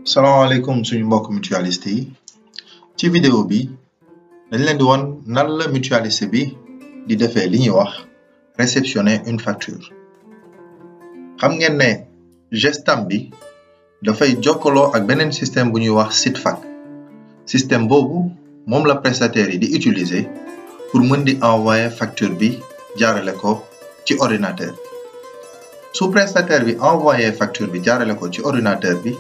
salaamaaleykum suñu mbokk mutualiste yi ci vidéo bi dañ leen di won nan la mutualiste bi di defee li ñuy wax réceptionner une facture xam ngeen ne gestam bi dafay jokkaloo ak beneen système bu ñuy wax SITFAC système boobu moom la prestataire yi di utiliser pour mën di envoyer facture bi jaarale ko ci ordinateur su prestataire bi envoyer facture bi jaarale ko ci ordinateur bi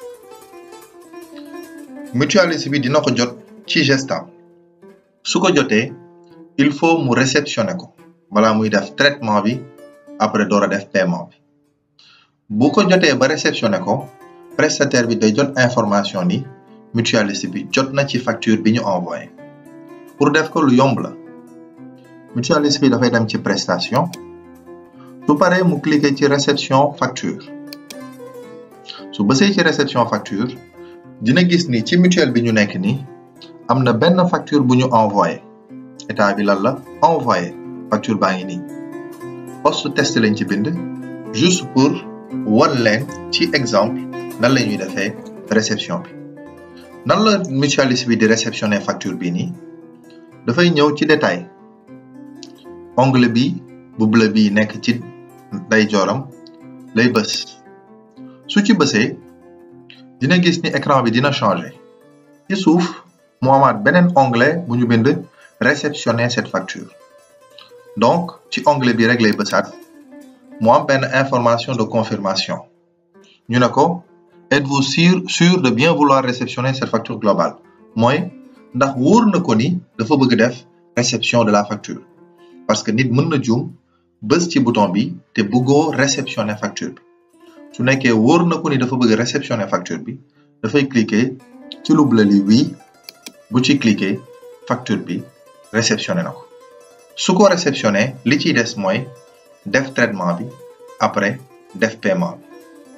mutualiste bi dina ko jot ci gestam su ko jotee il faut mu réceptionner ko balaa muy def traitement bi après door a def paiement bi bu ko jotee ba réceptionner ko prestataire bi day jot information ni mutualiste bi jot na ci facture bi ñu envoyé pour def ko lu yomb la mutualiste bi dafay dem ci prestation su paree mu cliquer ci réception facture su bësee ci réception facture dina gis ni ci mutuelle bi ñu nekk ni am na benn facture bu ñu envoyé état bi lan la envoyé facture baa ngi nii poste test lañ ci bind juste pour wan leen ci exemple nan la ñuy defee réception bi nan la mutualiste bi di réceptionner facture bi nii dafay ñëw ci détail onglet bi bu bleu bi nekk ci ndeyjooram lay bës su ci bësee dina gis ni écran bi dina changer ci suuf mu amaat beneen onglet bu ñu bind réceptionner cette facture donc ci onglet bi rek lay bësaat mu am benn information de confirmation ñu ne ko êtes-vous sûr sûr de bien vouloir réceptionner cette facture globale mooy ndax wóor na ko ni dafa bëgg def réception de la facture parce que nit mën na juum bës ci bouton bi te bëggoo réceptionner facture bi su nekkee wóor na ko ni dafa bëgg réceptionner facture bi dafay cliquer ci lu bleu li oui bu ci cliquer facture bi réceptionner na ko su ko réceptionner li ciy des mooy def traitement bi après def paiement bi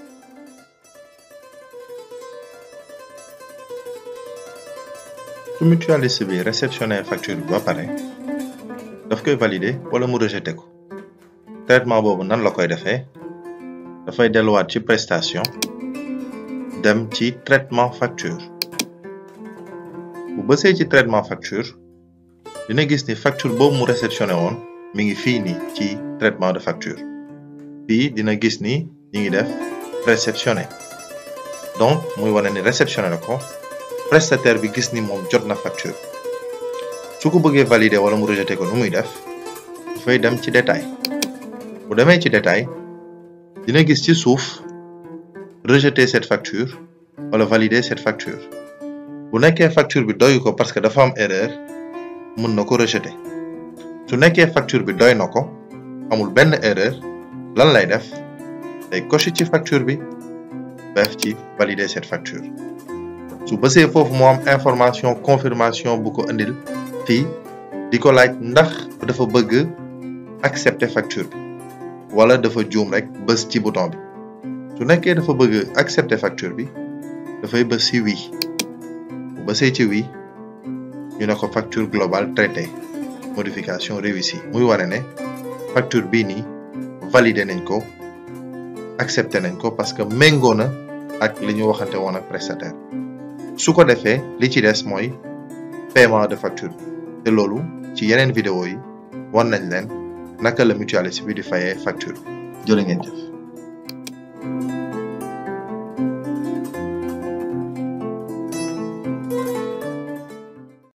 su mutualiste bi réceptionner facture bi ba pare daf koy valider wala mu rejeter ko traitement boobu nan la koy defee dafay delluwaat ci prestation dem ci traitement facture bu bësee ci traitement facture dina gis ni facture boobu mu réceptionné woon mi ngi fii nii ci traitement de facture fii dina gis ni ñi ngi def réceptionné donc muy wane ni réceptionné na ko prestataire bi gis ni moom jot na facture su ko bëggee valider wala mu rejeter ko nu muy def dafay dem ci détail bu demee ci détail dina gis ci suuf rejeter cette facture wala valider cette facture bu nekkee facture bi doy ko parce que dafa am erreur mën na ko rejeter su nekkee facture bi doy na ko amul benn erreur lan lay def day cocher ci facture bi def ci valider cette facture su bësee foofu moo am information confirmation bu ko indil fii di ko laaj ndax dafa bëgg accepter facture bi wala dafa juum rek bës ci bouton bi su nekkee dafa bëgg accepter facture bi dafay bës ci oui bu bësee ci oui ñu ne ko facture globale traitée modification réussie muy wane ne facture bii nii validé nañ ko accepté nañ ko parce que méngoo na ak li ñu waxante woon ak prestataire su ko defee li ci des mooy paiement de facture te loolu ci yeneen vidéo yi wan nañ leen naka la mutualiste bi di fayee facture jërë ngeen jëf